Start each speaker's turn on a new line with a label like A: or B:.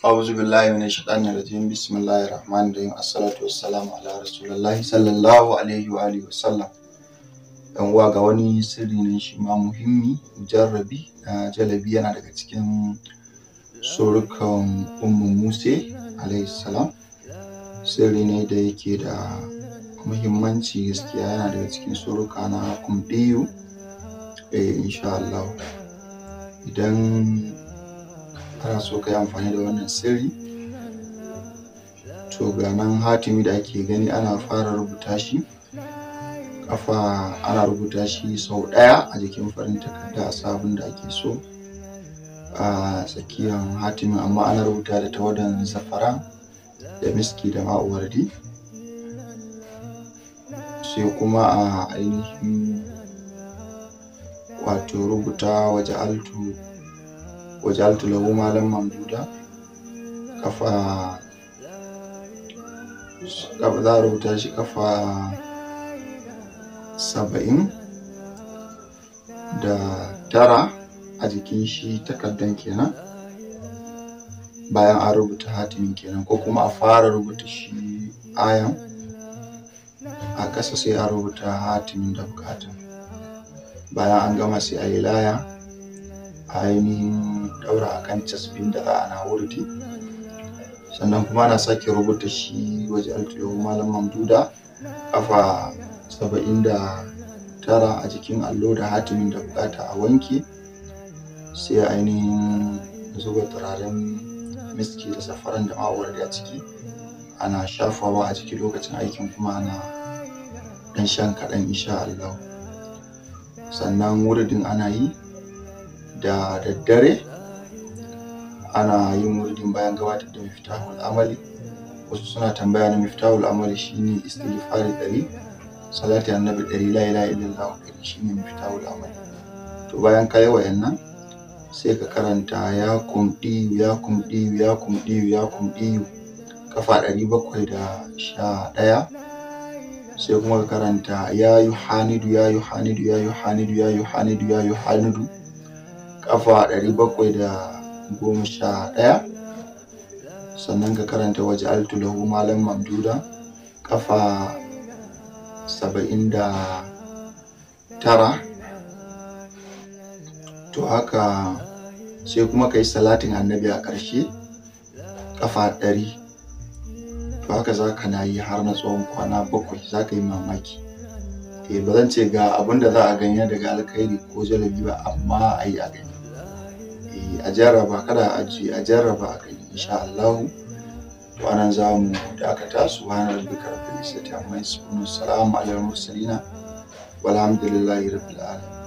A: أعوذ بالله من الشيطان الرجيم بسم الله الرحمن الرحيم الصلاة والسلام على رسول الله صلى الله عليه وآله وسلم yan uwa ga wani sirri ne shi ma muhimmi mujarrabi na jalabi yana daga cikin surukan ummu muse alayhi salam sirri ne da yake da muhimmanci gaskiya yana daga cikin suruka na kumɗiyu eh insha Allah idan ana so ka yi amfani da wannan sirri to ga nan hatimi da ake gani ana fara rubuta shi kafa ana rubuta shi sau ɗaya a jikin farin takarda a sabon da ake so a tsakiyar hatimin amma ana rubuta da tawadan zafara da miski da ma'uwardi sai kuma a ainihin wato rubuta waje altu waje altu lahu malam mamduda kafa za a rubuta shi kafa saba'in da tara a jikin shi takardan kenan bayan an rubuta hatimin kenan ko kuma a fara rubuta shi ayan a ƙasa sai a rubuta hatimin da bukata bayan an gama sai a yi laya a ainihin daura a kan casbin da za a na wurdi sannan kuma ana sake rubuta shi waje altuyo malam mamduda kafa saba'in da tara a jikin allo da hatimin da bukata a wanke sai ainihin zuba turaren miski da safaran da ma'aurar a ciki ana shafawa a ciki lokacin aikin kuma ana dan shan kaɗan insha Allah sannan wuridin ana yi da daddare ana yin wuridin bayan gabatar da miftahul amali wasu suna tambaya na miftahul amali shine istighfari ɗari salati annabi ɗari la ilaha illallah ɗari shine miftahul amali to bayan ka yi wayannan sai ka karanta ya kumɗiyu ya kumɗiyu ya kumɗiyu ya kumɗiyu kafa ɗari bakwai da sha ɗaya sai kuma ka karanta ya yi hanidu ya yi hanidu ya yi hanidu ya yi hanidu ya yi hanidu kafa ɗari bakwai da goma sha ɗaya sannan ka karanta waje altulahu malam mamduda kafa saba'in da tara to haka sai kuma ka yi salatin annabi a ƙarshe kafa ɗari to haka za ka na yi har na tsawon kwana bakwai za ka yi mamaki eh ba zan ce ga abin da za a gani daga alkhairi ko jalabi ba amma a yi a gani eh a jarraba kada a ajiye a jarraba a gani insha Allah to anan za mu dakata subhana rabbika rabbil izzati amma yasifun salamun alal mursalin walhamdulillahi rabbil alamin